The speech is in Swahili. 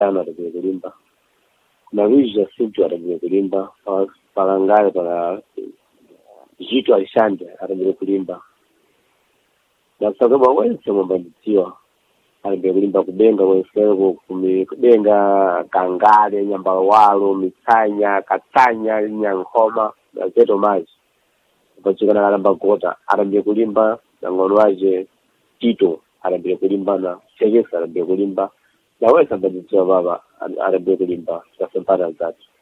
Cristiano atambire kulimba na Luis Jacinto atambire kulimba pa- palangale para Zito Alexandre atambire kulimba na kusakaba wense mwambandidziwa atambire kulimba kubenga wenseko kumi kubenga kangale nyambalwalo mitsanya katsanya nyankhoma na zeto mazi pachikana kalamba gota atambire kulimba na ng'ono wace tito atambire kulimba na chekesa atambire kulimba na wense ambandidziwa baba atambire kulimba tasempata zatu